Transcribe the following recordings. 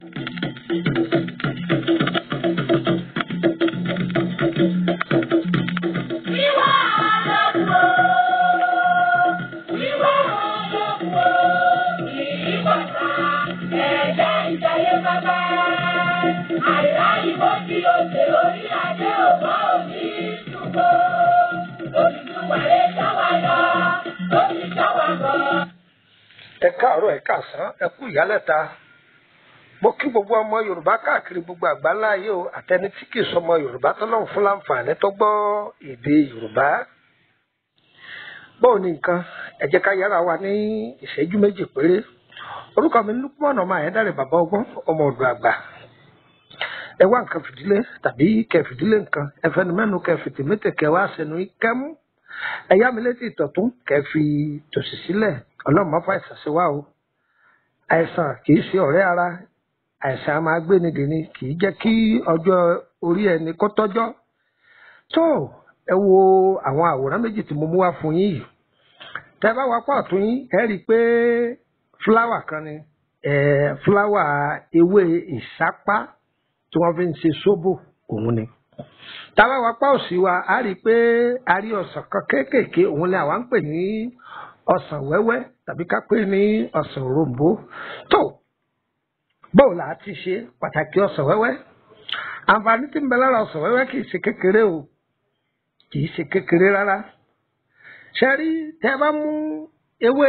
Wíwá àlọ́kùn o, wíwá àlọ́kùn o, kìí bàtà ẹ̀jẹ̀ ìjayé bàbá. Àìrá ìbò tí o ṣe orí adé òbá òní ṣùgbọ́. Olùdúwà lè jáwá lọ, ó ti jáwá bọ̀. ẹ káàárọ̀ ẹ káàsán ẹ kú ìyálẹ̀ta mo kí gbogbo ọmọ yorùbá káàkiri gbogbo àgbáńlá ayé o àtẹni tí kì í sọmọ yorùbá tọ́lọ́run fún láǹfààní tó gbọ́ èdè yorùbá bóò ní nǹkan ẹ jẹ́ ká yára wa ní ìṣẹ́jú méjì péré orúkọ mi ní Lukman ọmọ Ayédáre bàbá ọgbọ́n ọmọ ọ̀dọ̀ àgbà ẹ wá nǹkan fìdílé tàbí kẹ fìdílé nǹkan ẹ fẹnu mẹ́nu kẹ fìtì mẹ́tẹ kẹ wá sẹnu kẹ́mú ẹ yá mi létí ìtọ̀tún kẹ fi tòsì sílẹ̀ ọlọ́run má fà àìsàn sí wa o àìsàn kì í ṣe ọ̀rẹ́ ara àìsàn a máa gbé ni dèni kì í jẹ́ kí ọjọ́ orí ẹni kó tọ́jọ́ tó ẹ wo àwọn àwòrán méjì tí mo mú wá fún yín yìí tẹ bá wá pọ̀ tún yín ẹ rí i pé fúláwà kan ni ẹ fúláwà ewé ìsápá tí wọ́n fi ń ṣe sóbò òun ni táwa wá pa òsì wa a rí i pé a rí ọsàn kan kéékèèké òun ni àwa ń pè ní ọsàn wẹ́wẹ́ tàbí ká pè ní ọsàn òrombó tó báwo la ti ṣe pàtàkì ọsàn wẹ́wẹ́ àǹfààní tí ń bẹ lára ọsàn wẹ́wẹ́ kì í ṣe kékeré o kì í ṣe kékeré rárá ṣe rí tẹ bá mú ewé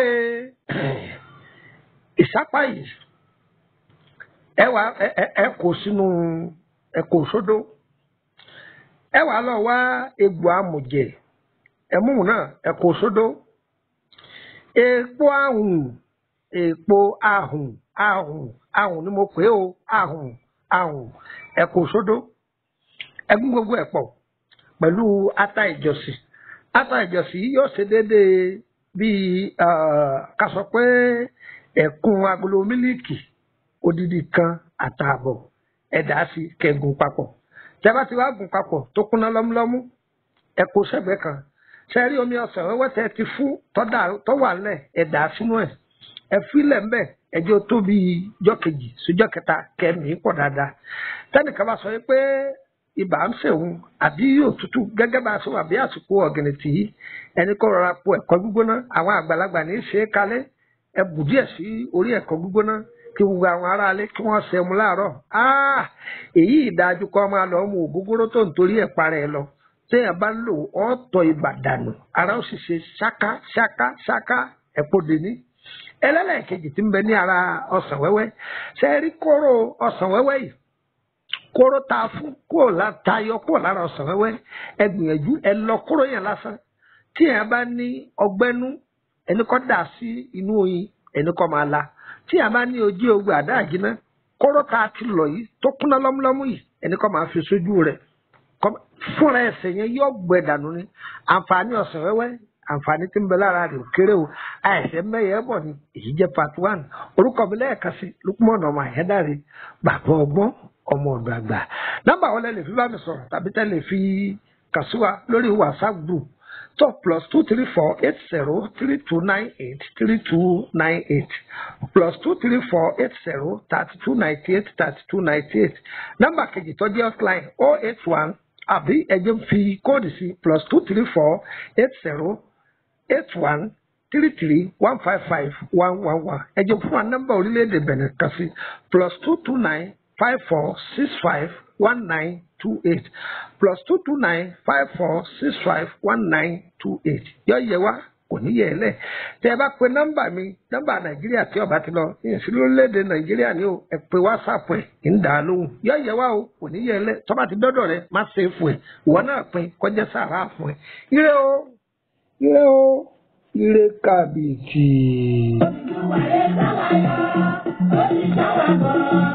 ìsápá yìí ẹ wá ẹ ẹ ẹ kó sínú ẹ kó sódó ẹ wá lọ wá egbò amòjẹ ẹmú náà ẹ kó sódó èèpo ahùn èèpo ahùn ahùn ahùn ni mo pè é o ahùn ahùn ẹ kó sódó ẹgún gbogbo ẹ pọ̀ pẹ̀lú ata ìjọsìn ata ìjọsìn yóò ṣe déédéé bíi ká sọ pé ẹ̀kún agolo mílíìkì odidi kan àtààbọ̀ ẹ̀dá sí kẹgùn papọ̀ tẹ́ bá ti wá gùn papọ̀ tó kúnná lọ́múlọ́mú ẹ kó sẹ́gbẹ̀ẹ́ kan ṣe rí omi ọsàn wẹ́wẹ́ tẹ́ ti fún tó wà ńlẹ̀ ẹ̀dá sínú ẹ̀ ẹ fílẹ̀ ńbẹ̀ ẹjọ́ tó bí jọ́ kejì síjọ́ kẹta kẹ́mi pọ̀ dáadáa tẹ́nìkan bá sọ pé ibà ń ṣèwọ̀n àbí òtútù gẹ́gẹ́ bá a ṣe wà bí àsìkò ọ̀gìnìtì yìí ẹni kó rọra po ẹ̀kọ́ gbígbóná àwọn àgbàlagbà ní í ṣe é kalẹ̀ ẹ bù díẹ̀ sí orí ẹ̀kọ́ gbígbóná kí gbogbo àwọn aráalé kí wọ́n ṣe mu láàárọ̀ èyí ìdájú kọ́ máa lọ mú ògógóró tó ń torí ẹ̀ parẹ́ lọ téèyàn bá ń lò ọ́ tọ́ ibà dànù ara ó sì ṣe ṣáká ṣáká ṣáká ẹ̀pọ̀ dèní ẹlẹ́lẹ́kejì tí ń bẹ ní ara ọsàn wẹ́wẹ́ ṣe rí kóró ọsàn wẹ́wẹ́ yìí kóró ta fún kúrò látayọ kúrò lára ọsàn wẹ́wẹ́ ẹ gbìyànjú ẹ lọ kóró yẹn lásán tí èèyàn bá ní ọgbẹ́nú ẹni kọ́ dà sí inú oyin ẹni kọ́ máa la tí èèyàn bá ní ojú ogun àdá àjínà kóró ta ti lọ yìí tó kúnná lọ́múlọ́mú yìí ẹni kọ́ máa fi sójú rẹ̀ fúnra ẹsẹ̀ yẹn yóò gbẹ dànù ni àǹfààní ọsàn wẹ́wẹ́ àǹfààní tí ń bẹ lára rẹ̀ ò kéré o àìsẹ mẹyẹ bọ ni èyí jẹ́ part one orúkọ mi lẹ́ẹ̀kan sí Lukman ọmọ Ayédáre bàbá ọgbọ́n ọmọ ọ̀dọ̀ àgbà nọ́mbà wọlé lè fi bá mi sọ̀rọ̀ tàbí tẹ́lẹ̀ fi kàn sí wa lórí WhatsApp group tó plus two three four eight zero three two nine eight three two nine eight plus two three four eight zero thirty two ninety eight thirty two ninety eight nọ́mbà kejì tó jẹ́ offline oh eight one àbí ẹ̀jẹ̀ fi kóòdù sí plus two three four eight zero eight one three three one five five one one one ẹ̀jẹ̀ fún wa nọ́mbà orílẹ̀-èdè Benin kan sí plus two two nine five four six five one nine two eight plus two two nine five four six five one nine two eight yọ yẹ wá kò ní yẹ ẹ lẹ tẹ ẹ bá pe nọ́mbà mi nọ́mbà nàìjíríà tí ọba ti lọ ìyẹnsí lórílẹ̀-èdè nàìjíríà ni o ẹ pe whatsapp ẹ ń dà á lóhùn yọ yẹ wá o kò ní yẹ ẹ lẹ tọ́ba ti dọ́dọ̀ rẹ má ṣe é fún ẹ ìwọ náà pin kọjá sàrà fún ẹ ire o ire o ire kàbìtì. Olùdúwà lè jáwá lọ, ó ti jáwá bọ̀.